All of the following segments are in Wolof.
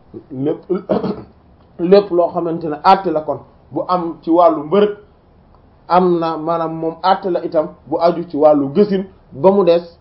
lépp lépp loo xamante ne àtte la kon bu am ci wàllu mbërëg am na maanaam moom àtte la itam bu aju ci wàllu gësin ba mu des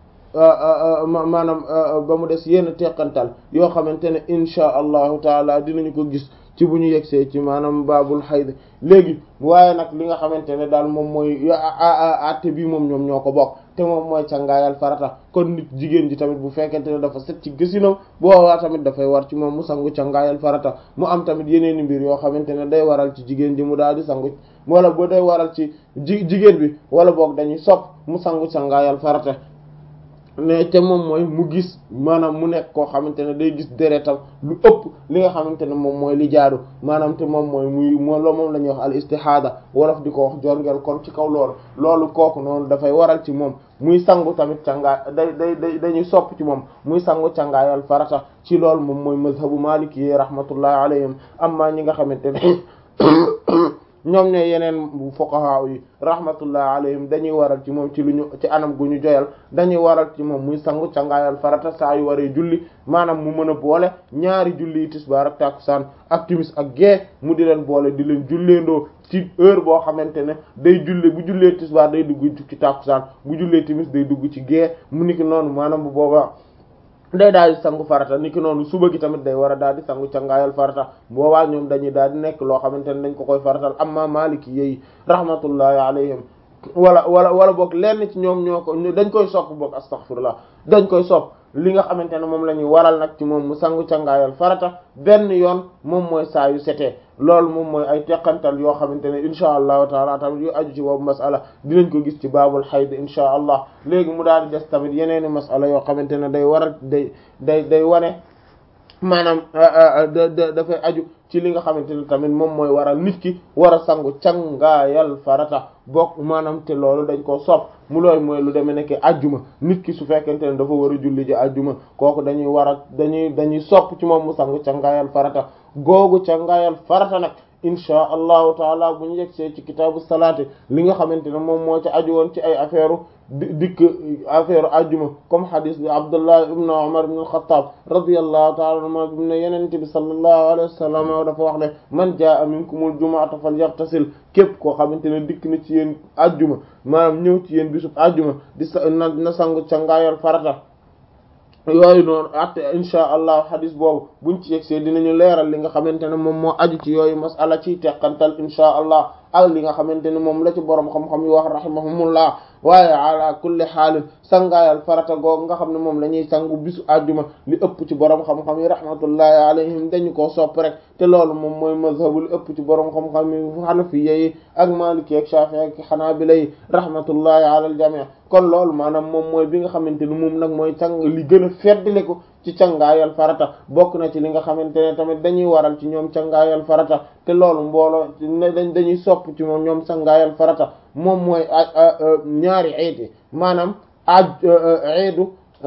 maanaam ba mu des yenn teqantal yoo xamante ne insha allahu taala dinañu ko gis ci bu ñu yegsee ci maanaam baabul xayd léegi waaye nag li nga xamante ne daal moom mooy àtte bi moom ñoom ñoo ko bokk te moom mooy cangaayal farata kon nit jigéen ji tamit bu fekkente ne dafa set ci gësinam boobaa tamit dafay war ci moom mu sangu cangaayal farata mu am tamit yeneeni mbir yoo xamante ne day waral ci jigéen ji mu daal di sangu wala boo day waral ci ji jigéen bi wala boog dañuy sopp mu sangu cangaayal farata ne te moom mooy mu gis maanaam mu nekk koo xamante ne day gis deretam lu ëpp li nga xamante ne moom mooy li jaadu maanaam te moom mooy muy moom moom la ñuy wax al istihada wolof di ko wax jorngeel kon ci kaw loolu loolu kooku noonu dafay waral ci moom muy sangu tamit cangaay day day day dañuy sopp ci moom muy sangu cangaayal farata ci loolu moom mooy mazhabu maliki yi rahmatullahi alayhim amma ñi nga xamante ne ñoom ne yeneen fuqaha yi rahmatullah alayhim dañuy waral ci moom ci lu ñu ci anam gu ñu joyal dañuy waral ci moom muy sangu cangaayal farata saa yu waree julli maanaam mu mën a boole ñaari julli yi tisbaar ak takusaan ak timis ak gee mu di leen boole di leen julleendoo ci heure boo xamante ne day julle bu jullee tisbaar day dugg ci takusaan bu jullee timis day dugg ci gee mu niki noonu maanaam bu boobaa day daal di sangu farata niki noonu suba gi tamit day war a daal di sangu cangaayal farata boobaa ñoom dañuy daal di nekk loo xamante ne dañ ko koy faratal amma maliki yi rahmatullahi alayhim wala wala wala boog lenn ci ñoom ñoo ko dañ koy sopp boog astaghfirullah dañ koy sopp li nga xamante ne moom la ñuy waral nag ci moom mu sangu cangaayal farata benn yoon moom mooy saa yu setee loolu moom mooy ay teqantal yoo xamante ne insha allahu taala tamit yu aju ci boobu masala dinañ ko gis ci baabul xayd insha allah léegi mu daal di des tamit yeneeni masala yoo xamante ne day waral day day day wane maanaam dafay aju ci li nga xamante ne tamit moom mooy waral nit ki war a sangu cangaayal farata bokk maanaam te loolu dañ koo sopp mu looy mooy lu demee nekk ajjuma nit ki su fekkente ne dafa war a julli ji ajjuma kooku dañuy war a dañuy dañuy sopp ci moom mu sangu cangaayal farata googu cangaayal farata nag insha allahu taala bu ñu yegsee ci kitaabu salaati li nga xamante ne moom moo ci aju woon ci ay affaire dikk affaire ajjuma comme hadis bi abdullah ibn umar ibn al-khattab radiyallahu taala anhuma bi ne yenente bi sallallahu alayhi wa sallam dafa wax ne man jaa minkumul jumu'ata falyaghtasil képp koo xamante ne dikk na ci yéen ajjuma maanaam ñëw ci yéen bisub ajjuma di sa na na sangu cangaayal farata yooyu noonu at insha allah hadis boobu buñ ci yegsee dinañu leeral li nga xamante ne moom moo aju ci yooyu masala ciy teqantal insha allah ak li nga xamante ne moom la ci boroom xam-xam yi wax rahimahumullah waaye ala kulli xaalin sangaayal farata googu nga xam ne moom la ñuy sangu bisu àjjuma li ëpp ci boroom xam-xam yi rahmatullahi alayhim dañu koo sopp rek te loolu moom mooy mazhabu li ëpp ci boroom xam-xam yi xanafiya yi ak maliki ak shafi'i ak xanaabila yi rahmatullahi ala al jami' kon loolu maanaam moom mooy bi nga xamante ne moom nag mooy càng li gën a feddle ko ci cangaayal farata bokk na ci li nga xamante ne tamit dañuy waral ci ñoom cangaayal farata te loolu mbooloo dañ dañuy sopp ci moom ñoom cangaayal farata moom mooy ñaari eeti maanaam aj eedu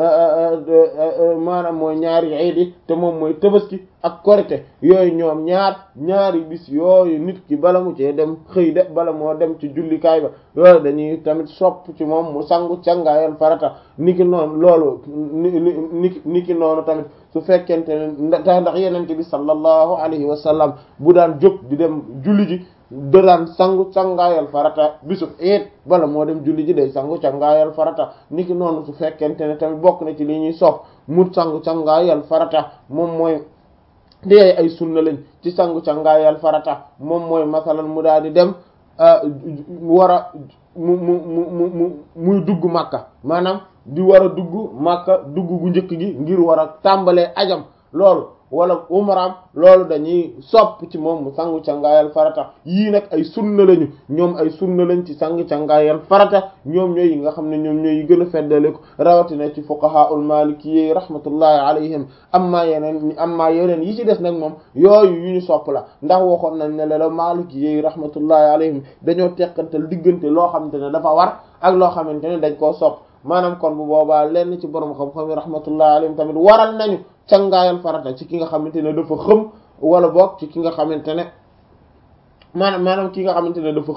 maanaam mooy ñaari eedi te moom mooy tabaski ak korite yooyu ñoom ñaar ñaari bis yooyu nit ki bala mu cee dem xëy de bala moo dem ci jullikaay ba yooyu dañuy tamit sopp ci moom mu sangu cangaayal farata niki noonu loolu ni niki noonu tamit su fekkente ne ndax ndax yenente bi sallallahu alayhi wa sallam bu daan jóg di dem julli ji da daan sangu cangaayal farata bisu eet bala moo dem julli ji day sangu cangaayal farata niki noonu su fekkente ne tamit bokk na ci li ñuy sopp mu sangu cangaayal farata moom mooy di ay sunna lañ ci sangu cangaayal farata moom mooy masalan mu daal di dem war a mu mu mu mu muy dugg màkka maanaam di war a dugg màkka dugg gu njëkk gi ngir war a tàmbalee ajam loolu wala umraam loolu dañuy sopp ci moom mu sangu cangaayal farata yii nag ay sunna lañu ñoom ay sunna lañ ci sangu cangaayal farata ñoom ñooy yi nga xam ne ñoom ñooy yi gën a feddale ko rawatina ci fuqahaul maliki rahmatullahi alayhim amma yeneen amma yeneen yi ci des nag moom yooyu yu ñu sopp la ndax waxoon nañ ne la maliki yi rahmatullahi alayhim dañoo teqantal diggante loo xamante ne dafa war ak loo xamante ne dañ koo sopp maanaam kon bu boobaa lenn ci borom xam-xam yi rahmatullahi alayhim tamit waral nañu cangaayal farata ci ki nga xamante ne dafa xëm wala boog ci ki nga xamante ne maanaam maanaam ki nga xamante ne dafa xëm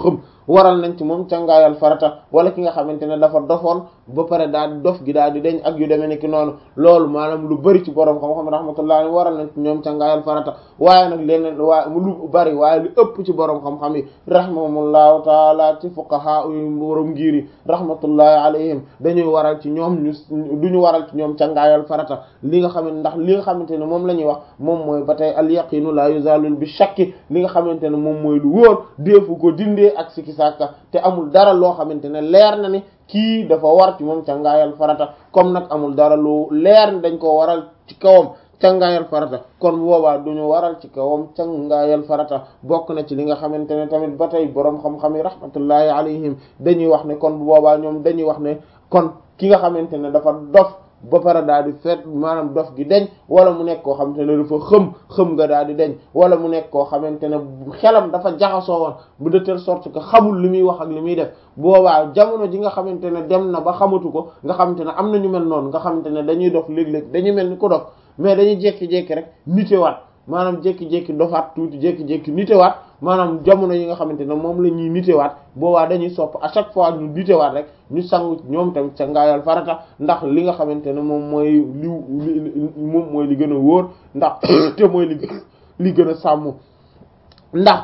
waral nañ ci moom cangaayal farata wala ki nga xamante ne dafa dofoon ba pare daal di dof gi daal di deñ ak yu demee ni ki noonu loolu maanaam lu bari ci borom xam-xam rahmatullahi waral nañ ci ñoom cangaayal farata waaye nag leneen waa lu bari waaye lu ëpp ci borom xam-xam yi rahimahumullahu taala ci fuqaha yu borom ngir yi rahmatullahi alayhim dañuy waral ci ñoom ñu duñu waral ci ñoom cangaayal farata li nga xamante ndax li nga xamante ne moom la ñuy wax moom mooy ba tey al yaqinu la yuzalu bi shakki li nga xamante ne moom mooy lu wóor deefu ko dindee ak sikki sàkka te amul dara loo xamante ne leer na ni kii dafa war ci moom cangaayal farata comme nag amul dara lu leer dañ ko waral ci kawam cangaayal farata kon boobaa duñu waral ci kawam cangaayal farata bokk na ci li nga xamante ne tamit ba tey boroom xam-xam yi rahmatullahi alayhim dañuy wax ne kon bu boobaa ñoom dañuy wax ne kon ki nga xamante ne dafa dof ba pare daal di fet maanaam dof gi deñ wala mu nekk koo xamante ne dafa xëm xëm nga daal di deñ wala mu nekk koo xamante ne xelam dafa jaxasoo woon bu de telle sorte que xamul li muy wax ak li muy def boobaa jamono ji nga xamante ne dem na ba xamatu ko nga xamante ne am na ñu mel noonu nga xamante ne dañuy dof léeg-léeg dañuy mel ni ko dof mais dañuy jékki-jékki rek nitewaat maanaam jékki-jékki dofaat tuuti jékki-jékki nitewaat maanaam jamono yi nga xamante ne moom la ñuy nitewaat boobaa dañuy sopp à chaque fois ñu nitewaat rek ñu sangu ñoom tamit ca ngaayal farata ndax li nga xamante ne moom mooy li moom mooy li gën a wóor ndax te mooy li li gën a sàmm ndax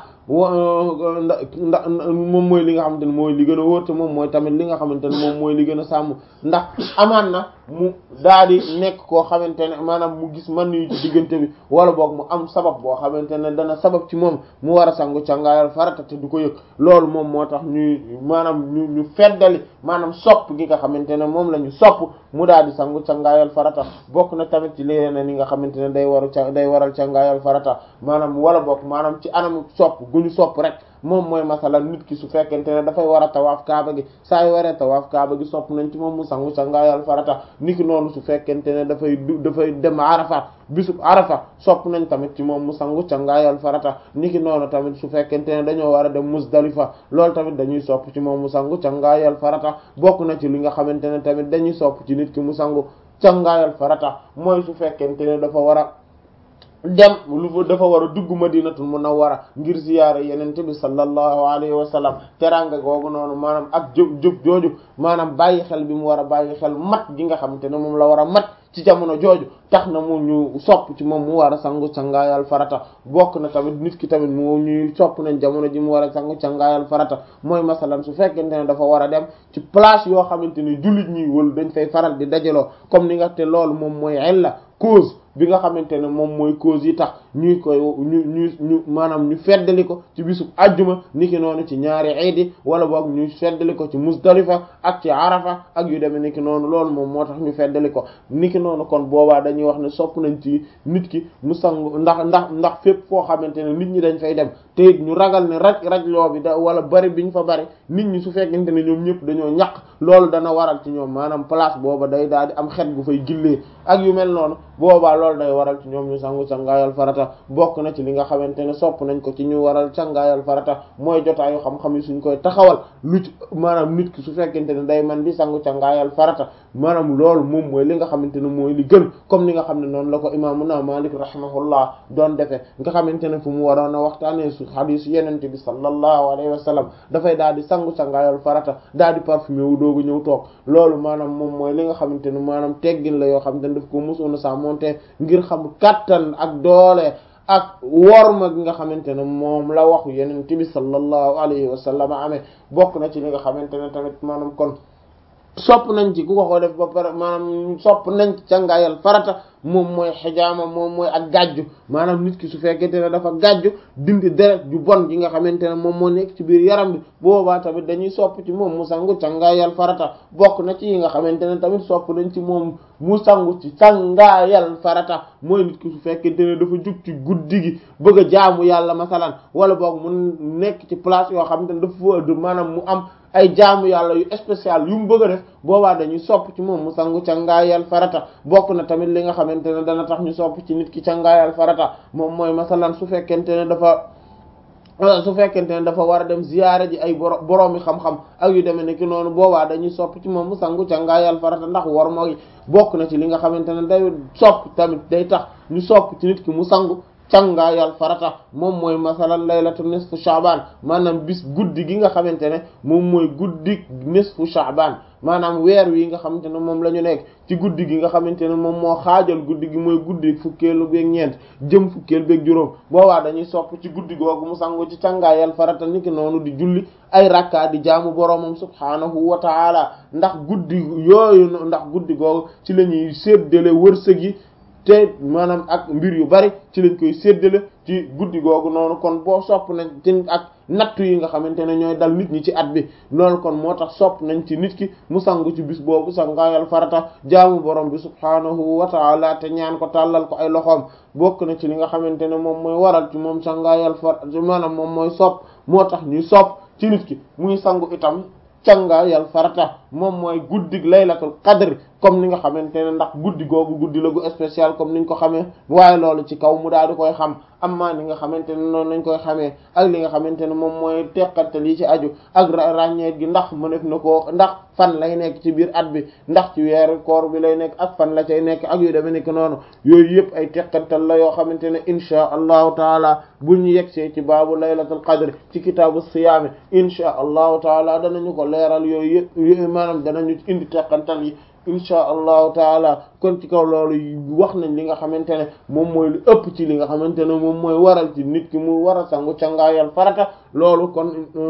ndax moom mooy li nga xamante ne mooy li gën a wóor te moom mooy tamit li nga xamante ne moom mooy li gën a sàmm ndax amaan na mu daal di nekk koo xamante ne maanaam mu gis man yu ci diggante bi wala boog mu am sabab boo xamante ne dana sabab ci moom mu war a sangu cangaayal farata te du ko yëg loolu moom moo tax ñuy maanaam ñu ñu feddali maanaam sopp gi nga xamante ne moom la ñu sopp mu daal di sangu cangaayal farata bokk na tamit ci leneen yi nga xamante ne day waru ca day waral cangaayal farata maanaam wala bokk maanaam ci anam sopp gu ñu sopp rek moom mooy masalan nit ki su fekkente ne dafay war a tawaaf kaaba gi saa yu waree tawaaf kaaba gi sopp nañ ci moom mu sangu cangaayal farata niki noonu su fekkente ne dafay du dafay dem arafa bisub arafa sopp nañ tamit ci moom mu sangu cangaayal farata niki noonu tamit su fekkente ne dañoo war a dem musdalifa loolu tamit dañuy sopp ci moom mu sangu cangaayal farata bokk na ci li nga xamante ne tamit dañuy sopp ci nit ki mu sangu cangaayal farata mooy su fekkente ne dafa war a dem lu dafa war a dugg madinatul munawwara ngir ziyaara yenente bi sallallahu alayhi wa sallam teranga googu noonu maanaam ak jëf jëf jooju maanaam bàyyi xel bi mu war a bàyyi xel mat gi nga xamante ne moom la war a mat ci jamono jooju tax na mu ñu sopp ci moom mu war a sangu cangaayal farata bokk na tamit nit ki tamit mu ñuy sopp nañ jamono ji mu war a sangu cangaayal farata mooy masalan su fekkente ne dafa war a dem ci place yoo xamante ne jullit ñi wël dañ fay faral di dajaloo comme ni nga te loolu moom mooy illa cause bi nga xamante ne moom mooy cause yi tax ñuy koy ñu ñu ñu maanaam ñu feddali ko ci bisub ajjuma niki noonu ci ñaari iidi wala boog ñu feddali ko ci musdalifa ak ci arafa ak yu demee niki noonu loolu moom moo tax ñu feddali ko niki noonu kon boobaa dañuy wax ne sopp nañ ci nit ki mu sangu ndax ndax ndax fépp foo xamante ne nit ñi dañ fay dem te it ñu ragal ne raj raj loo bi da wala bari biñ fa bari nit ñi su fekkente ne ñoom ñëpp dañoo ñaq loolu dana waral ci ñoom maanaam place booba day daal di am xet gu fay gillee ak yu mel noonu boobaa loolu day waral ci ñoom ñu sangu cangaayal farata bokk na ci li nga xamante ne sopp nañ ko ci ñu waral cangaayal farata mooy jotaayu xam-xam yi suñ koy taxawal lu ci maanaam nit ki su fekkente ne day man di sangu cangaayal farata maanaam loolu moom mooy li nga xamante ne mooy li gën comme ni nga xam ne noonu la ko imaamuna Maalik rahimahullah doon defee nga xamante ne fu mu waroon a waxtaanee su xadiis yenente bi sallallahu alayhi wa sallam dafay daal di sangu cangaayal farata daal di parfumé wu doogu ñëw toog loolu maanaam moom mooy li nga xamante ne maanaam teggin la yoo xamante ne daf ko mosoon a sa monté ngir xam kattan ak doole ak worma gi nga xamante ne moom la waxu yeneen bi sallallahu alayhi wa sallam amee bokk na ci li nga xamante ne tamit maanaam kon sopp nañ ci ku ko ko def ba pare maanaam sopp nañ ci cangaayal farata moom mooy xijaama moom mooy ak gàjju maanaam nit ki su fekkente ne dafa gàjju dindi deret ju bon gi nga xamante ne moom moo nekk ci biir yaram bi boobaa tamit dañuy sopp ci moom mu sangu cangaayal farata bokk na ci yi nga xamante ne tamit sopp nañ ci moom mu sangu ci cangaayal farata mooy nit ki su fekkente ne dafa jug ci guddi gi bëgg a jaamu yàlla masalan wala boog mu nekk ci place yoo xamante ne dafa maanaam mu am ay jaamu yàlla yu spécial yu mu bëgg a def boobaa dañuy sopp ci moom mu sangu cangaayal farata bokk na tamit li nga xamante ne dana tax ñu sopp ci nit ki cangaayal farata moom mooy masalan su fekkente ne dafa su fekkente ne dafa war a dem ziyaare ji ay boro boroomi xam-xam ak yu demee ne ki noonu boobaa dañuy sopp ci moom mu sangu cangaayal farata ndax war moo bokk na ci li nga xamante ne day sopp tamit day tax ñu sopp ci nit ki mu sangu cangaayal farata moom mooy masalan laylatu nisfu sha'ban maanaam bis guddi gi nga xamante ne moom mooy guddi nisfu sha'ban maanaam weer wi nga xamante ne moom la ñu nekk ci guddi gi nga xamante ne moom moo xaajal guddi gi mooy guddi fukkeelu beeg ñeent jëm fukkeel beeg juróom boobaa dañuy sopp ci guddi googu mu sangu ci cangaayal farata niki noonu di julli ay rakka di jaamu boroomam subhaanahu wa taala ndax guddi yooyu ndax guddi googu ci la ñuy séddale wërsëg yi te maanaam ak mbir yu bari ci lañ koy séddale ci guddi googu noonu kon boo sopp nañ ci ak nattu yi nga xamante ne ñooy dal nit ñi ci at bi loolu kon moo tax sopp nañ ci nit ki mu sangu ci bis boobu sangaayal farata jaamu borom bi subhaanahu wa taala te ñaan ko tàllal ko ay loxoom bokk na ci li nga xamante ne moom mooy waral ci moom sangaayal farata maanaam moom mooy sopp moo tax ñuy sopp ci nit ki muy sangu itam cangaayal farata moom mooy guddig laylatul qadr comme ni nga xamante ne ndax guddi googu guddi la gu spécial comme niñ ko xamee waaye loolu ci kaw mu daal di koy xam amma ni nga xamante ne noonu lañ koy xamee ak li nga xamante ne moom mooy teqantal yi ci aju ak ràññeet gi ndax mënef na koo ndax fan lay nekk ci biir at bi ndax ci weeru koor bi lay nekk ak fan la cay nekk ak yu demee nekk noonu yooyu yëpp ay teqantal la yoo xamante ne inchaa allahu taala bu ñu yegsee ci baabu laylatul qadr ci kitaabu siyaami inchaa allahu taala danañu ko leeral yooyu yëpp maanaam danañu indi teqantal yi insha allahu taala kon ci kaw loolu wax nañ li nga xamante ne moom mooy lu ëpp ci li nga xamante ne moom mooy waral ci nit ki mu war a sangu cangaayal farata loolu kon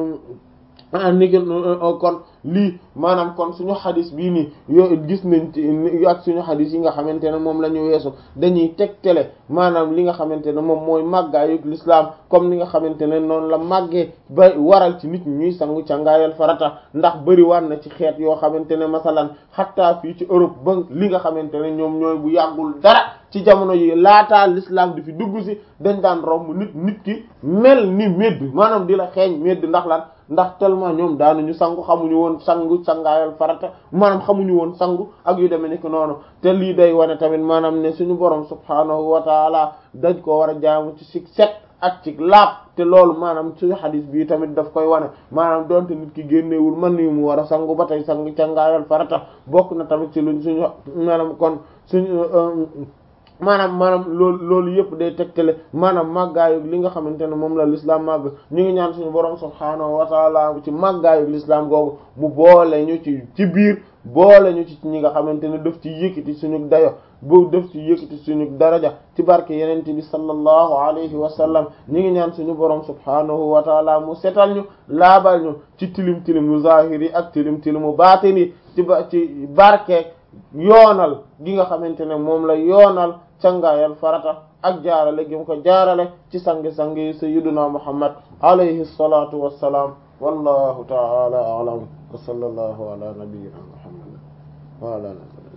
ni kon lii maanaam kon suñu xadis bii nii yo gis nañ ci ak suñu xadis yi nga xamante ne moom la ñu weesu dañuy tegtale maanaam li nga xamante ne moom mooy màggaayu l'islam comme li nga xamante ne noonu la màggee ba waral ci nit ñi ñuy sangu cangaayal farata ndax bëri waan na ci xeet yoo xamante ne masalan xattaa fii ci Europe ba li nga xamante ne ñoom ñooy bu yàggul dara ci jamono yi laataa l'islam di fi dugg si dañ daan romb nit nit ki mel ni médd maanaam di la xeeñ médd ndax lan ndax tellement ñoom daanuñu sangu xamuñu woon sangu sangaayal farata maanaam xamuñu woon sangu ak yu demee nekk noonu te lii day wane tamit maanaam ne suñu borom subhaanahu wa taala dañ ko war a jaamu ci si set ak ci laab te loolu maanaam suñu xadis bii tamit daf koy wane maanaam donte nit ki génnewul man ni mu war a sangu ba tey sangu cangaayal farata bokk na tamit ci luñ suñu maanaam kon suñu maanaam maanaam loolu loolu yëpp day tegtale maanaam màggaayu li nga xamante ne moom la l'islam màgg ñu ngi ñaan suñu borom subhaanahu wa taala ci màggaayu l'islam googu mu boole ñu ci ci biir boole ñu ci ñi nga xamante ne daf ci yëkkati suñu dayo bu daf ci yëkkati suñu daraja ci barke yenente bi sallallahu alayhi wa sallam ñi ngi ñaan suñu borom subhaanahu wa taala mu setal ñu laabal ñu ci tilim tilimu zahiri ak tilim tilimu baatini ci ba ci barke yoonal gi nga xamante ne moom la yoonal cangaayal farata ak jaarale gi mu ko jaarale ci sangi-sangi sayyiduna muhammad alayhi salatu wassalaam wallahu ta'ala a'lam wa sallallahu ala nabiyyina muhammad wa ala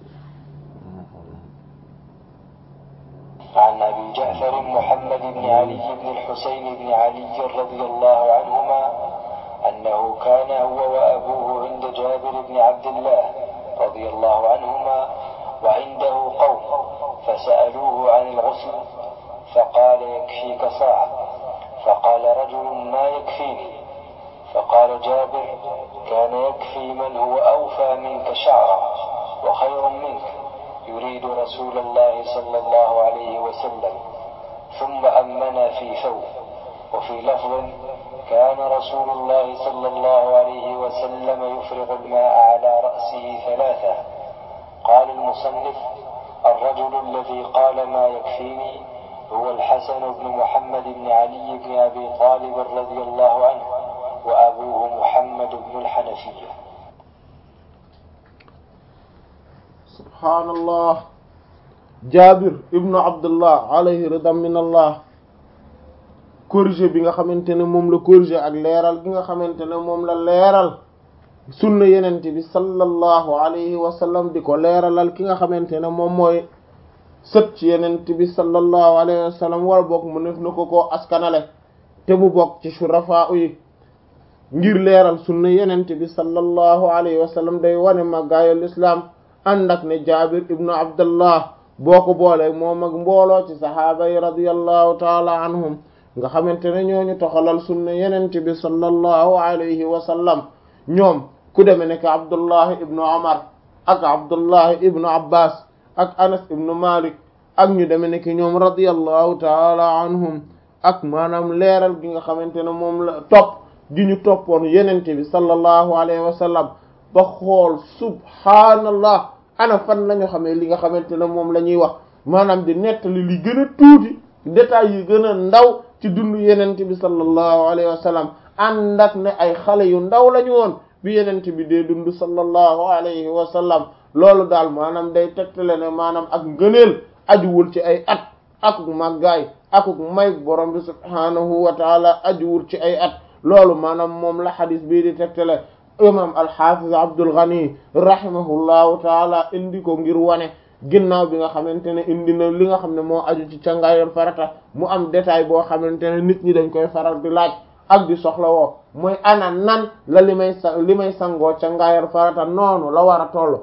عن أبي جعفر محمد بن علي بن الحسين بن علي رضي الله عنهما أنه كان هو وأبوه عند جابر بن عبد الله رضي الله عنهما وعنده قوم فسألوه عن الغسل فقال يكفيك صاع فقال رجل ما يكفيني فقال جابر كان يكفي من هو أوفى منك شعرا وخير منك يريد رسول الله صلى الله عليه وسلم ثم أمنا في ثوب وفي لفظ كان رسول الله صلى الله عليه وسلم يفرغ الماء على رأسه ثلاثة قال المصنف الرجل الذي قال ما يكفيني هو الحسن بن محمد بن علي بن أبي طالب رضي الله عنه وأبوه محمد بن الحنفية سبحان الله جابر ابن عبد الله عليه رضا من الله corrigé bi nga xamante ne moom la corrigé ak leeral gi nga xamante ne moom la leeral sunna yenente bi sallallahu alayhi wa sallam di ko leeralal ki nga xamante ne moom mooy sët ci yenente bi sallallahu alayhi wa sallam wala bokk mu nef na ko koo askanale te mu bokk ci shurafa yi ngir leeral sunna yenente bi sallallahu alayhi wa sallam day wane màggaayal islam ànd ak ne jabir ibnu abdullah boo ko boole moom ak mbooloo ci sahaaba yi radiyallahu taala anhum nga xamante ne ñooñu toxalal sunna yenente bi sallallahu alayhi wa sallam ñoom ku deme nekk abdullah ibnu omar ak abdullah ibnu abbas ak anas ibnu malik ak ñu deme ne ki ñoom radiyallahu taala anhum ak maanaam leeral gi nga xamante ne moom la topp gi ñu toppoon yenente bi sallallahu alayhi wa sallam ba xool subhaanallah ana fan la ñu xamee li nga xamante ne moom la ñuy wax maanaam di nettali li gën a tuuti détails yi gën a ndaw ci dundu yenente bi sallallahu alayhi wa sallam ànd ak ne ay xale yu ndaw lañu woon bi yenente bi dee dund sallallahu alayhi wa sallam loolu daal maanaam day tegtale ne maanaam ak ngëneel ajuwul ci ay at akuk màggaay akuk may borom bi subhaanahu wa taala ajuwul ci ay at loolu maanaam moom la xadis bii di tegtale imam alxafiz Abdul Ghani rahimahullahu taala indi ko ngir wane ginnaaw bi nga xamante ne indi na li nga xam ne moo aju ci cangaayal farata mu am détail boo xamante ne nit ñi dañ koy faral di laaj ak di soxla woo mooy ana nan la li may sa li may sangoo cangaayal farata noonu la war a toll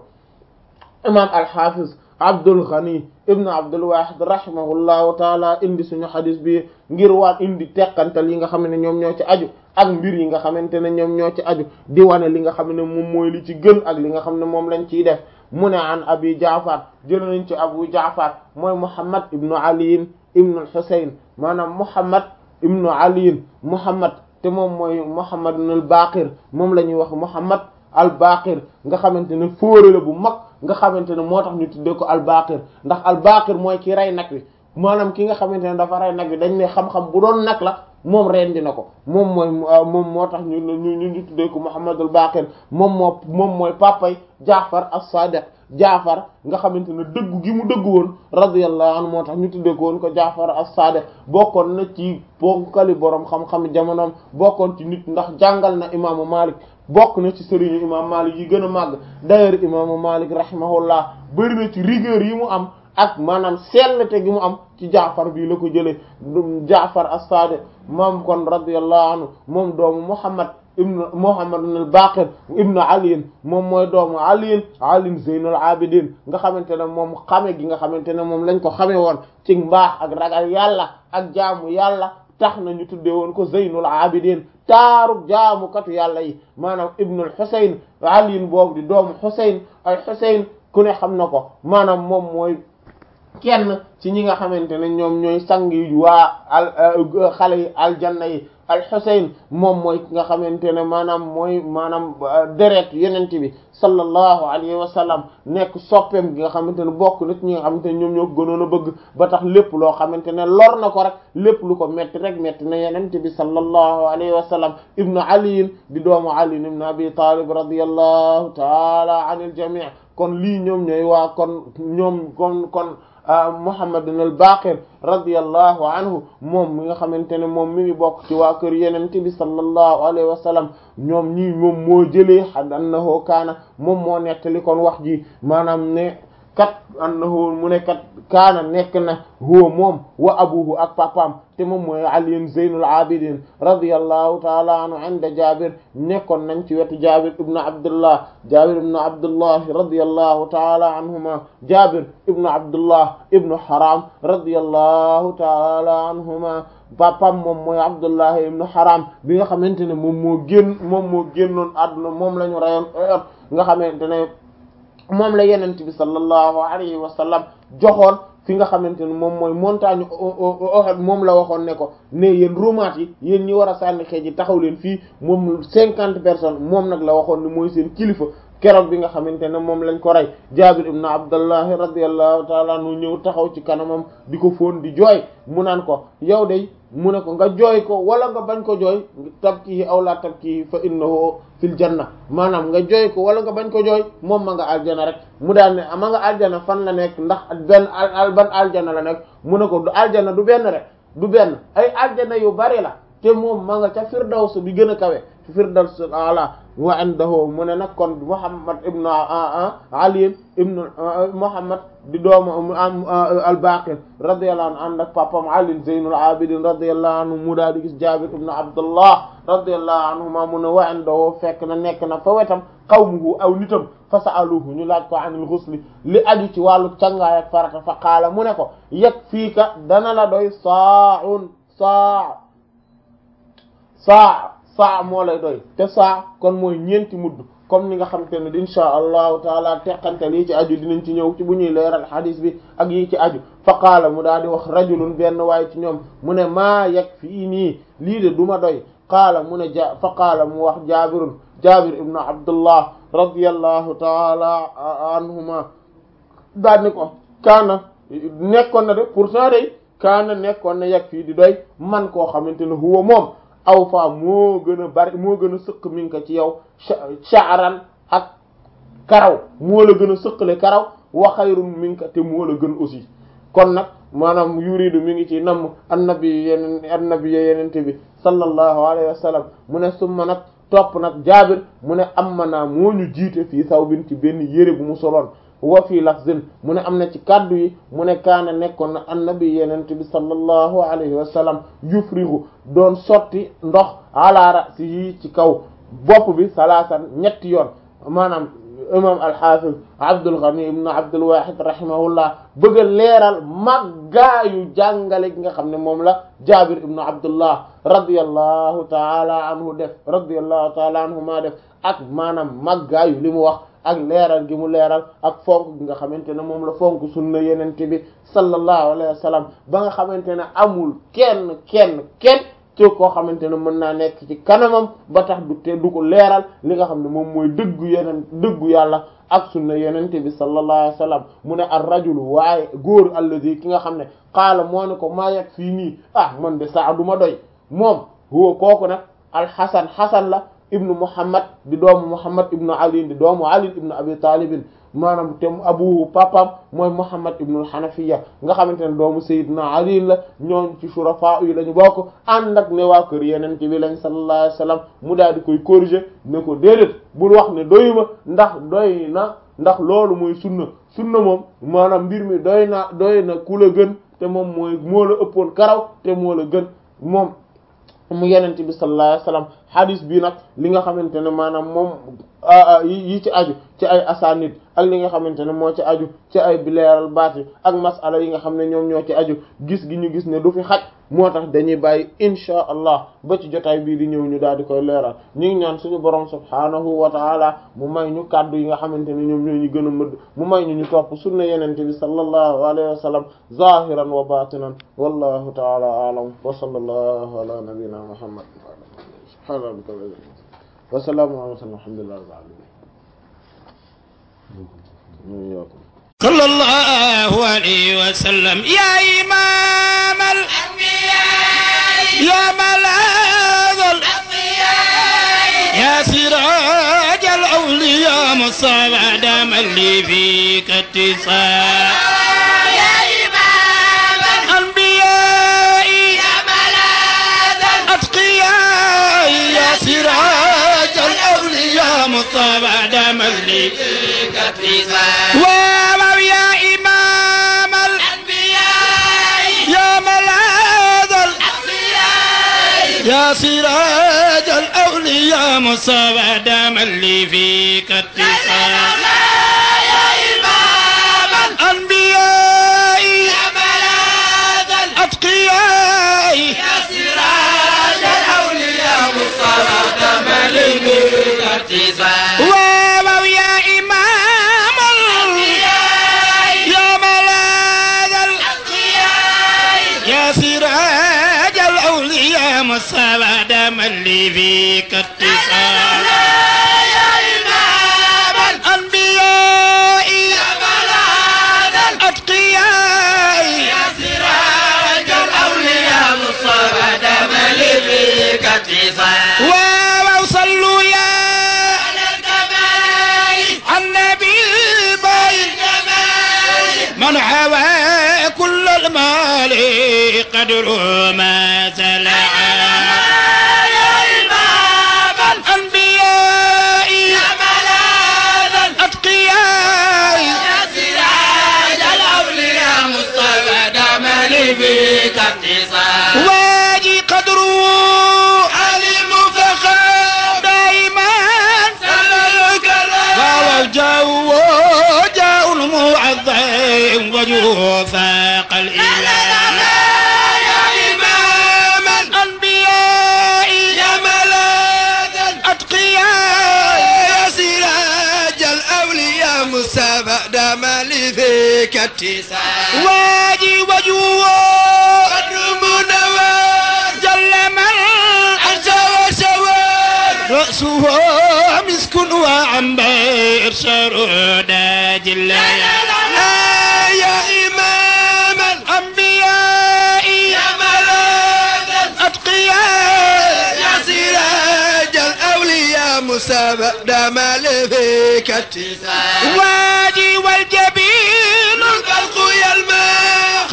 imam alxafiz Abdul Ghani ibn Abdul Wahid rahimahullahu taala indi suñu xadis bi ngir waat indi teqantal yi nga xam ne ñoom ñoo ci aju ak mbir yi nga xamante ne ñoom ñoo ci aju di wane li nga xam ne moom mooy li ci gën ak li nga xam ne moom lañ ciy def mu ne an abi jaafar jël nañ ci abu jaafar mooy muhammad ibnu aliyin ibnu al-husayn maanaam muhammad ibnu aliyin muhammad te moom mooy muhammad ibn al-baqir moom la ñuy wax muhammad al-baqir nga xamante ne fóore la bu mag nga xamante ne moo tax ñu tuddee ko al-baqir ndax al-baqir mooy ki rey nag wi maanaam ki nga xamante ne dafa rey nag wi dañ ne xam-xam bu doon nag la moom rendi na ko moom mooy moom moo tax ñu ñu ñu tuddee ko Muhammadul Baqir moom moo moom mooy papay Jaafar as-Sadiq Jaafar nga xamante ne dëggu gi mu dëggu woon radiyallahu anhu moo tax ñu tuddee ko woon ko Jaafar as-Sadiq bokkoon na ci bonkali borom xam-xam jamonoom bokkoon ci nit ndax jàngal na imaamu Malik bokk na ci sëriñu imaamu Malik yi gën a màgg d'ailleurs imaamu Malik rahimahullah bëri na ci rigueur yi mu am ak maanaam sellte gi mu am ci jaafar bii la ko jëlee jaafar as-Sadiq moom kon radiyallahu anhu moom doomu Muhammad ibnu Muhammad ibn al-Baqir ibnu Ali moom mooy doomu Ali Ali Zeynul Abidin nga xamante ne moom xame gi nga xamante ne moom lañ ko xame woon ci mbaax ak ragal yàlla ak jaamu yàlla tax na ñu tuddee woon ko Zeynul Abidin taaru jaamukatu yàlla yi maanaam ibnul Husayn Ali boobu di doomu Husayn ay Husayn ku ne xam na ko maanaam moom mooy kenn ci ñi nga xamante ne ñoom ñooy sang yi waa al xale yi aljanna yi al-Husayn moom mooy ki nga xamante ne maanaam mooy maanaam deret yenent bi sallallahu alayhi wa sallam nekk soppeem gi nga xamante ne bokk na ci ñi nga xamante ne ñoom ñoo ko gënoon a bëgg ba tax lépp loo xamante ne lor na ko rek lépp lu ko metti rek metti na yenent bi sallallahu alayhi wa sallam ibnu aliyin di doomu ali ibn abi talib radiyallahu taala anil jami' kon lii ñoom ñooy waa kon ñoom kon kon Muhammad al-Baqir radiyallahu anhu moom mi nga xamante ne moom mi ngi bokk ci waa kër yenente bi sallallahu alayhi wa sallam ñoom ñii moom moo jëlee xad annahu kaana moom moo nettali kon wax ji maanaam ne kat annahu mu ne kat kaana nekk na huwa moom wa abuhu ak papaam te moom mooy Ali Zeynul Abidin radiyallahu taala anhu inda Jabir nekkoon nañ ci wetu Jabir ibnu Abdullah Jabir ibnu Abdullah radiyallahu taala anhuma Jabir ibnu Abdullah ibnu Haram radiyallahu taala anhuma papam moom mooy Abdullah ibnu Haram bi nga xamante ne moom moo génn moom moo génnoon àdduna moom la ñu rayoon nga xamante ne moom la yenent bi sallallahu alayhi wa sallam joxoon fi nga xamante ne moom mooy montagne Uhud moom la waxoon ne ko ne yéen romaat yi yéen ñi war a sànni xeej yi taxaw leen fii moom cinquante personnes moom nag la waxoon ne mooy seen kilifa keroog bi nga xamante ne moom lañ ko rey Jaabir ibn Abdullahi radiyallahu taala anhu ñëw taxaw ci kanamam di ko fóon di jooy mu naan ko yow de mu ne ko nga jooy ko wala nga bañ ko jooy tabkihi aw la tabkihi fa innahu fil janna maanaam nga jooy ko wala nga bañ ko jooy moom ma nga aljana rek mu daal ne ma nga aljana fan la nekk ndax benn al ban aljana la nekk mu ne ko du aljana du benn rek du benn ay aljana yu bari la te moom ma nga ca firdaws bi gën a kawe firdaws ala wa indahu mu ne nag kon Muhammad ibnu Ali ibnu Muhammad di doomu al-Baqir radiyallahu anhu ànd ak papam Ali Zeynul Abidin radiyallahu anhu mu daal di gis Jabir ibnu Abdullah radiyallahu anhuma mu ne wa indahu fekk na nekk na fa wetam qawmuhu aw nitam fa sa'aluhu ñu laaj ko anil ghusli li aju ci wàllu cangaay ak farata fa qaala mu ne ko yakfiika dana la doy saa'un saa saa saa moo lay doy te saa kon mooy ñeenti mudd comme ni nga xamante ne insha allahu taala teqantal yi ci aju dinañ ci ñëw ci bu ñuy leeral xadis bi ak yi ci aju fa qaala mu daal di wax rajulun benn waaye ci ñoom mu ne maa yeg fii nii lii de du ma doy qaala mu ne ja fa qaala mu wax jaabirun jaabir ibnu abdullah radiyallahu taala anhuma daal ni ko kaana nekkoon na de pourtant day kaana nekkoon na yeg fii di doy man koo xamante ne huwa moom aw fa moo gën a bari moo gën a sëq mi ngi ko ci yow sha'ran ak karaw moo la gën a sëqale karaw wa xayrun mi ngi ko te moo la gën aussi kon nag maanaam yuridu mi ngi ci namm annabi yeneen annabi yenente bi sallallahu alayhi wa sallam mu ne summa nag topp nag jaabir mu ne amma naa moo ñu jiite fii sawbin ci benn yére bu mu soloon wa fii lafzin mu ne am na ci kaddu yi mu ne kaana nekkoon na annabi yenente bi sallallahu alayhi wa sallam yufrigu doon sotti ndox ala ra'sihi ci kaw bopp bi salaasan ñetti yoon maanaam imam al-hafiz Abdul Ghani ibn Abdul Wahid rahimahullah bëgg a leeral maggaayu jàngale gi nga xam ne moom la Jabir ibn Abdullah radiyallahu taala anhu def radiyallahu taala anhu maa def ak maanaam maggaayu li mu wax ak leeral gi mu leeral ak fonk gi nga xamante ne moom la fonk sunna yenente bi sallallahu alayhi wa sallam ba nga xamante ne amul kenn kenn kenn ci koo xamante ne mën naa nekk ci kanamam ba tax du te du ko leeral li nga xam ne moom mooy dëggu yeneen dëggu yàlla ak sunna yenente bi sallallahu alayhi wa sallam mu ne ar rajulu waaye góor alladi ki nga xam ne xaala moo ne ko maa yegg fii nii ah man de saa du ma doy moom huwa kooku nag alxasan xasan la ibnu muhammad di doomu muhammad ibnu ali di doomu ali ibnu abi talibin maanaam te abuhu papam mooy muhammad ibnu hanafiya nga xamante ne doomu sayyidina ali la ñoom ci shurafa yi lañu bokk ànd ak ne waa kër yeneen ci bi lañ sallallahu alayhi wasallam mu daal di koy corriger ne ko déedéet bul wax ne doyuma ndax doy na ndax loolu mooy sunna sunna moom maanaam mbir mi doy na doy na ku la gën te moom mooy moo la ëppoon karaw te moo la gën moom mu yenente bi sallallahu alayhi wasallam hadis bi nag li nga xamante ne maanaam moom yi ci aju ci ay asanid ak li nga xamante ne moo ci aju ci ay bileeral baati ak masala yi nga xam ne ñoom ñoo ci aju gis gi ñu gis ne du fi xaj moo tax dañuy bàyyi insha allah ba ci jotaay bii di ñëw ñu daal di koy leeral ñu ngi ñaan suñu borom subhaanahu wa taala mu may ñu kàddu yi nga xamante ne ñoom ñoo ñu gën a mëdd mu may ñu ñu topp sunna yenente bi sallallahu alayhi wa sallam zahiran wa batinan wallahu taala a'lam wa sallallahu ala nabiyyina muhammad subhana rabbika wa salaamu ala mursalin alhamdulillahi rabbil alamin صلى الله عليه وسلم يا إمام الأنبياء يا ملاذ الأنبياء يا سراج الأولياء مصطفى دام اللي فيك اتصال يا إمام الأنبياء يا ملاذ الأتقياء يا سراج الأولياء مصطفى دام اللي فيك اتصال واو يا إمام الأنبياء يا ملاذ الأنبياء يا سراج الأولياء مصطفى دام اللي فيك اتصال يا إمام الأنبياء يا ملاذ الأتقياء يا سراج الأولياء مصطفى دام اللي فيك اتصال واو يا إمام الأنبياء يا ملاذ الأتقياء يا سراج الأولياء مصطفى دام اللي فيك اتصال يا إمام الأنبياء يا ملاذ الأتقياء يا سراج الأولياء مصطفى دام اللي فيك اتصال وصلوا يا على الكمال النبي الباين من حوى كل المال قدر ما زلع يا إمام الأنبياء يا ملاذ الأتقياء يا سراج الأولياء مصطفى دام لي بك اتصال واجي قدره علم فخر دائما سلك فهو جو جاء المعظم وجوه فاق الإله يا إمام الأنبياء يا ملاذ الأتقياء يا سراج كاتسان واجي وجوه قدر منور جل من أنسى وسوار رأسه مسك وعنبر شرود جل يا إمام الأنبياء يا ملاذ الأتقياء يا سراج الأولياء مسابق دمال فيك اتساع وادي والجبين البلق يلمع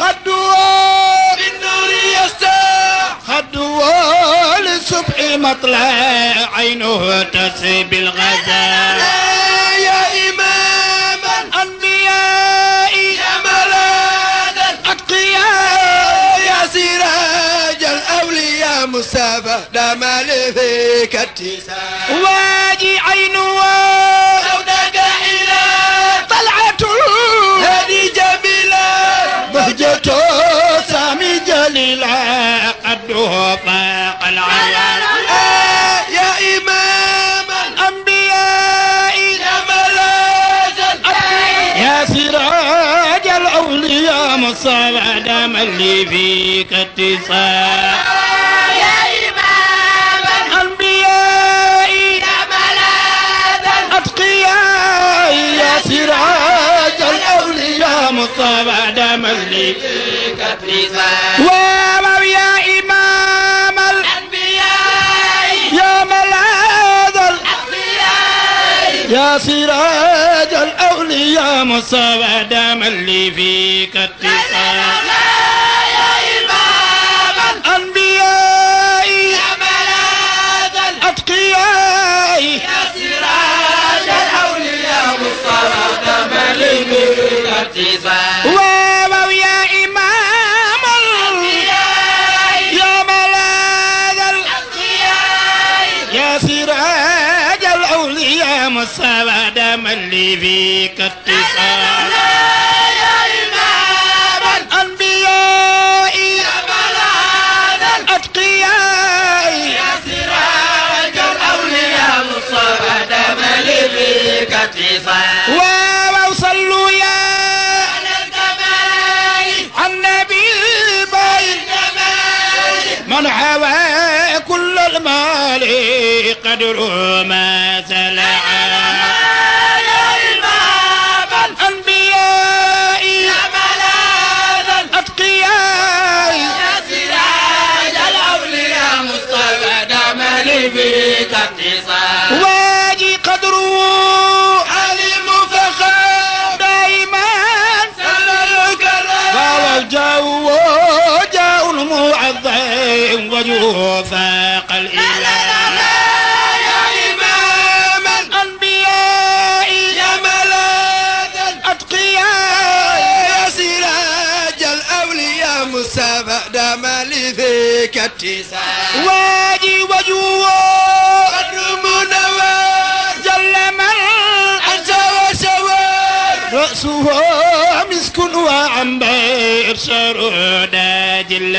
خدوا بالنور يستاع خدوا للصبح مطلع عينه تسبي الغزال يا إمام الأنبياء يا ملاذ الأتقياء يا سراج الأولياء مسابة دمال فيك اتساع واجي عينه سوداء إلى طلعة هذه جميلة بهجته سامي جليلة قده فاق العيال يا إمام الأنبياء يا ملاذ يا سراج الأولياء مصاب دم اللي فيك اتصال يا إمام الأنبياء يا ملاذ الأتقياء يا سراج الأولياء مصاب دم اللي فيك اتصال واو يا إمام الأنبياء يا ملاذ الأتقياء يا سراج الأولياء مصاب دم اللي فيك اتصال يا إمام الأنبياء يا ملاذ الأتقياء يا سراج الأولياء مصاب دم اللي فيك اتصال واو يا إمام الأنبياء يا ملاذ الأتقياء يا سراج الأولياء مصاب دم اللي فيك اتصال يا إمام الأنبياء يا ملاذ الأتقياء يا سراج الأولياء مصاب دم اللي فيك اتصال وصلوا يا على الكمال النبي الباين من حوى كل المال قدر ما سلع يا إمام الأنبياء يا ملاذ الأتقياء يا سراج الأولياء مصطفى دم بك اتصال واجي قدره علم فخر دائما سل الكرام وهو الجو جاء المعظم وجهه فاق الإله يا إمام الأنبياء يا ملاذ الأتقياء يا سراج الأولياء مسابع دام فيك اتساع واجي وجوه قدر منور جل من أنسى وسوار رأسه مسك وعنبر شرود جل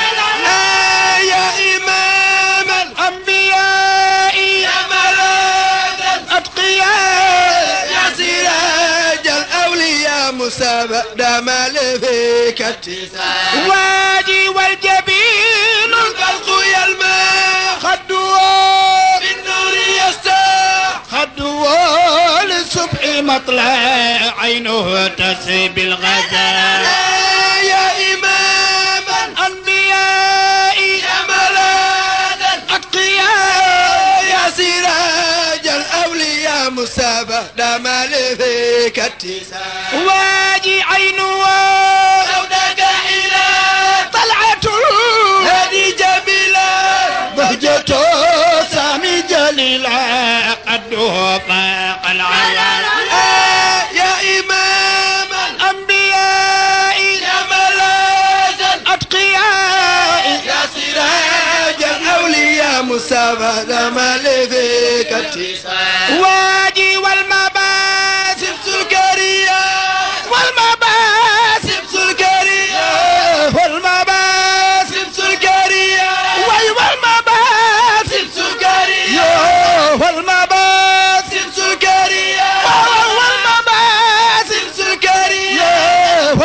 يا إمام الأنبياء يا ملاذ الأتقياء يا سراج الأولياء مسابع دام فيك اتساع واجي والجبين البلق يلمع خدوا بالنور يستاع خدوا للصبح مطلع عينه تسبي الغزال يا إمام الأنبياء يا ملاذ الأتقياء يا سراج الأولياء مسابع دام فيك اتساع واجي عينه سوداء إلى طلعة هذه جميلة بهجته سامي جليلة قده فاق العيال يا إمام الأنبياء يا ملاذ الأتقياء يا سراج الأولياء مسابة دمال فيك اتصال واجي والمباسم سكرية والمباسم سكرية والمباسم سكرية وي والمباسم سكرية والمباسم سكرية والمباسم سكرية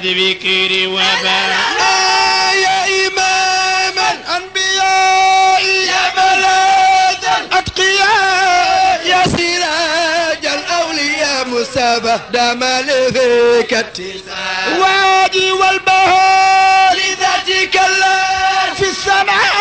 الذكر وبان يا إمام الأنبياء يا ملاذ الأتقياء يا سراج الأولياء مصطفى دام لفيك اتساع وادي والبهار لذاتك الله في السماء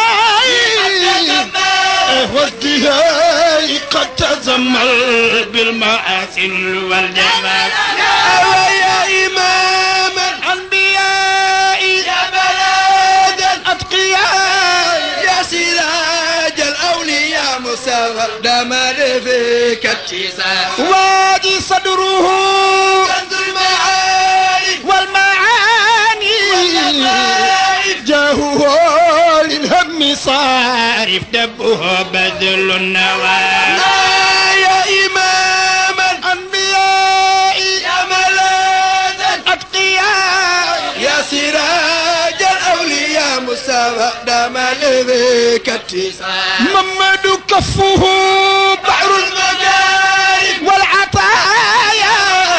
والدهاء قد تزمل بالمحاسن والجمال يا إمام الأنبياء يا بلاد الأتقياء يا سراج الأولياء مساوى دمر فيك اتساع وادي صدره كنز المعارف والمعاني جاهه للهم صارف دبه بذل النوى يا إمام الأنبياء يا ملاذ الأتقياء يا سراج الأولياء مساوى دام لذيك اتساع محمد كفه بحر المجارب والعطايا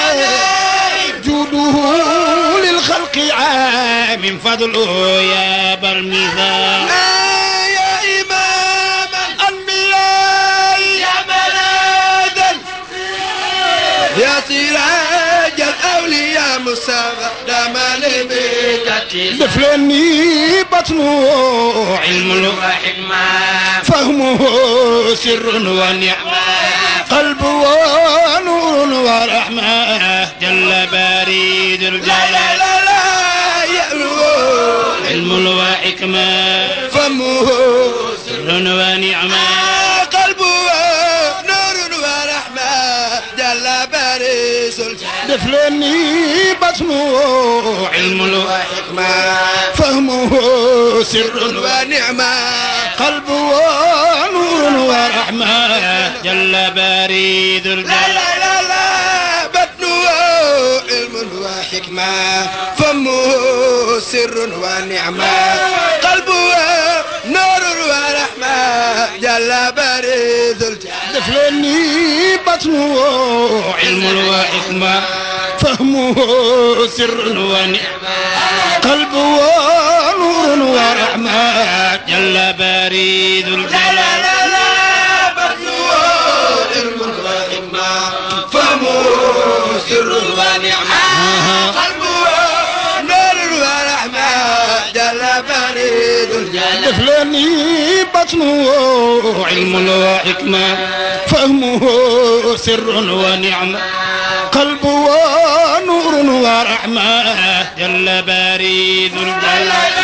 جوده للخلق عام فضله يا برمثال يا إمام الأنبياء يا ملاذ يا سراج الأولياء مساوى دام لبيك دفلني بطنه علم وحكمة فهمه سر ونعمة قلب ونور ورحمة جل بريد الجلال لا لا يألو علم وحكمة فهمه سر ونعمة قلبه نور ورحمة جل بريد الجلال دفلني بطنه علم وحكمة فهمه سر ونعمة قلب ونور ورحمة جل بريد الجلال لا لا لا بطنه علم وحكمة فمه سر ونعمة قلبه نور ورحمة جل بريد الجلال دفلني بطنه علم وحكمة فهمه سر ونعمة قلبه نور ورحمة جل بريد الجلال لا لا بطنه علم وحكمة فهمه سر ونعمة قلبه نور ورحمة جل بريد الجلال دفلني بطنه علم وحكمة فهمه سر ونعمة قلب ونور ورحمة جل بريد الجلال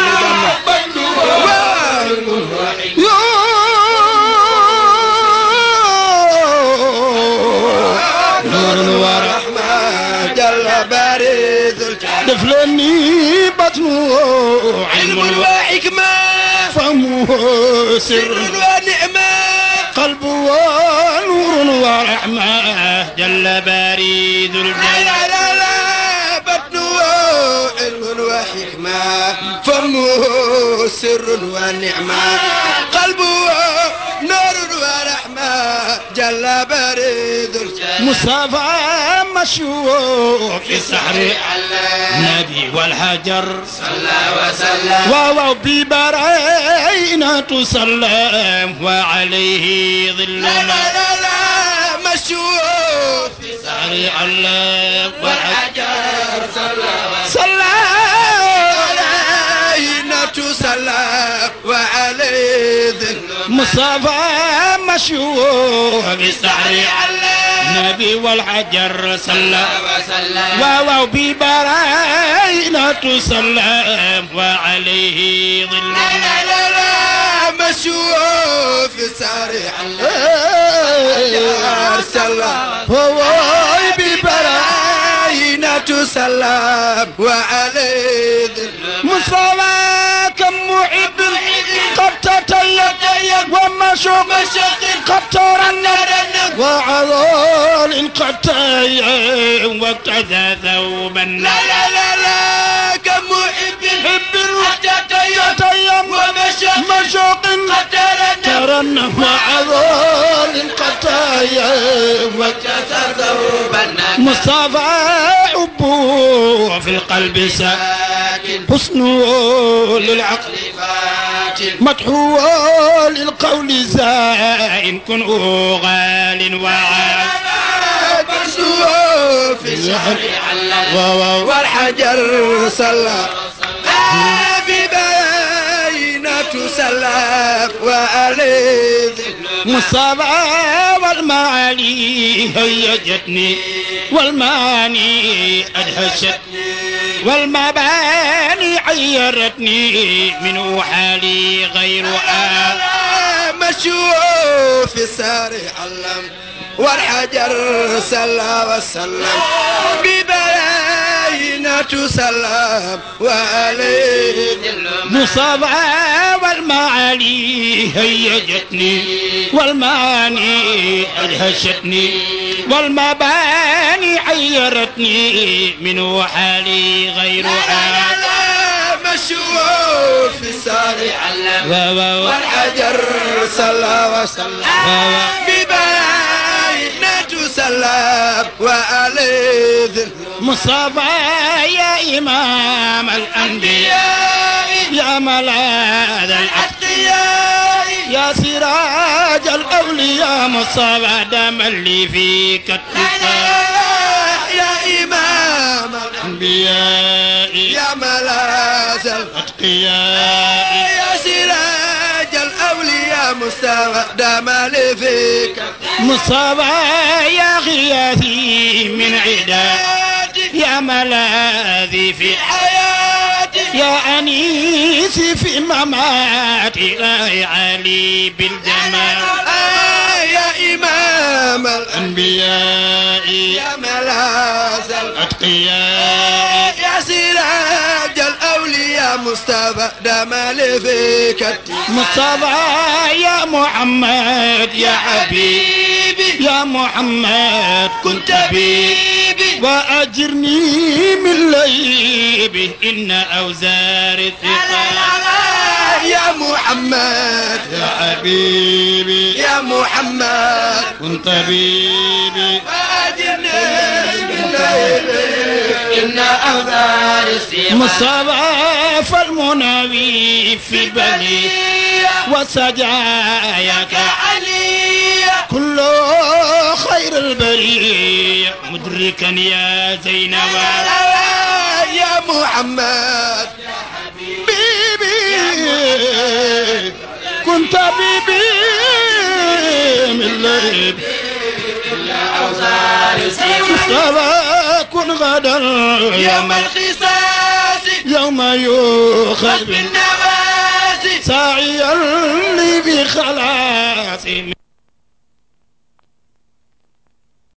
نور ورحمة جل بريد الجلال دفلني بطنه علم وحكمة فهمه سر ونعمة قلب ونور ورحمة جل بريد الجلال لا لا لا بطنه علم وحكمة فمه سر ونعمة قلبه نور ورحمة جل بريد الجلال مصطفى مشهور في السحر النبي والحجر صلى وسلم واو ببرينا تسلم وعليه ظل لا لا لا لا مشهور في السحر علام والحجر صلى صلى علينا تسلم وعليه ظل مصطفى مشهور في السحر النبي والحجر صلى وسلم واو ببراينا تسلم وعليه ظل لا لا لا لا مشهور في سارع الحجر صلى هو ببراينا تسلم وعليه ظل مصطفى كم محب قد تتيق ومشوق قد ترنم وعضال قد تيم واقتدى ثوبا لا لا لا لا كم محب حب تيم ومشوق قد ترنم وعضال قد تيم واقتدى ثوبا مصطفى حبه في القلب ساكن حسنه للعقل فاتن مدحوه للقول زائن كنه غال وعال حسنه في الشهر والحجر صلى ببينة سلام وألذ مصطفى والمعالي هيجتني والماني أدهشتني والمباني عيرتني من حالي غير آل مشوا في السار علم والحجر صلى وسلم ببينة سلام وعليه مصابعة والمعالي هيجتني والمعاني أدهشتني والمباني عيرتني من حالي غير آل مشوا في السار علم والحجر صلى وسلم ببينة سلام وألذ مصطفى يا إمام الأنبياء يا ملاذ الأتقياء يا سراج الأولياء مصطفى دم اللي فيك التقاء يا إمام الأنبياء يا ملاذ الأتقياء يا سراج الأولياء مصطفى دم اللي فيك مصطفى يا غياثي من عداد يا ملاذي في حياتي يا أنيسي في مماتي لا علي بالجمال يا إمام الأنبياء يا ملاذ الأتقياء يا سراج الأولياء مصطفى دمال فيك مصطفى يا محمد يا حبيبي يا محمد كنت حبيبي وأجرني من ليبي إن أوزار الثقال يا محمد يا حبيبي يا محمد كنت طبيبي وأجرني من ليبي إن أوزار الثقال مصطفى فالمناوي في بني وسجاياك علي كل خير البرية مدركا يا زينب يا محمد بيبي كنت بيبي من ليب مصطفى كن غدا يوم القصاص يوم يؤخذ بالنفاس ساعيا لي بخلاص